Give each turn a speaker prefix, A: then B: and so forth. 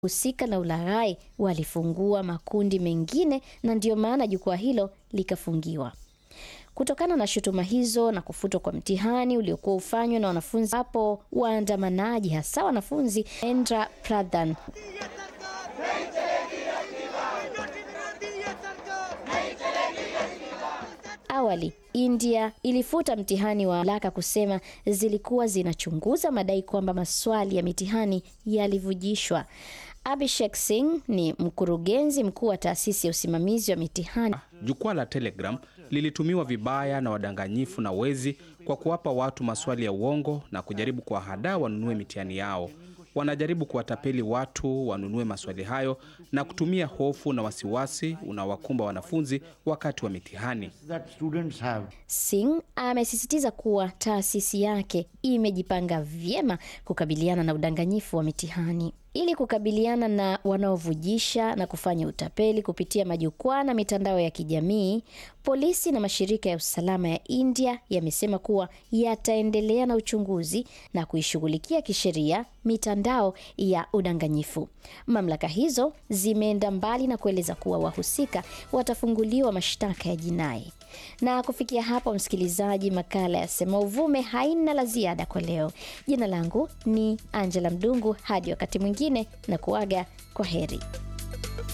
A: husika na ulaghai walifungua makundi mengine na ndiyo maana jukwaa hilo likafungiwa. Kutokana na shutuma hizo na kufutwa kwa mtihani uliokuwa ufanywa na wanafunzi hapo, waandamanaji hasa wanafunzi Endra Pradhan Awali India ilifuta mtihani wa laka kusema zilikuwa zinachunguza madai kwamba maswali ya mitihani yalivujishwa. Abhishek Singh ni mkurugenzi mkuu wa taasisi ya usimamizi wa mitihani.
B: Jukwaa la Telegram lilitumiwa vibaya na wadanganyifu na wezi kwa kuwapa watu maswali ya uongo na kujaribu kuwahadaa wanunue mitihani yao. Wanajaribu kuwatapeli watu wanunue maswali hayo na kutumia hofu na wasiwasi unaowakumba wanafunzi wakati wa mitihani.
C: that students have.
A: Singh amesisitiza kuwa taasisi yake imejipanga vyema kukabiliana na udanganyifu wa mitihani. Ili kukabiliana na wanaovujisha na kufanya utapeli kupitia majukwaa na mitandao ya kijamii, polisi na mashirika ya usalama ya India yamesema kuwa yataendelea na uchunguzi na kuishughulikia kisheria mitandao ya udanganyifu. Mamlaka hizo zimeenda mbali na kueleza kuwa wahusika watafunguliwa mashtaka ya jinai. Na kufikia hapo, msikilizaji, makala ya Sema Uvume haina la ziada kwa leo. Jina langu ni Angela Mdungu, hadi wakati mwingine na kuaga kwa heri.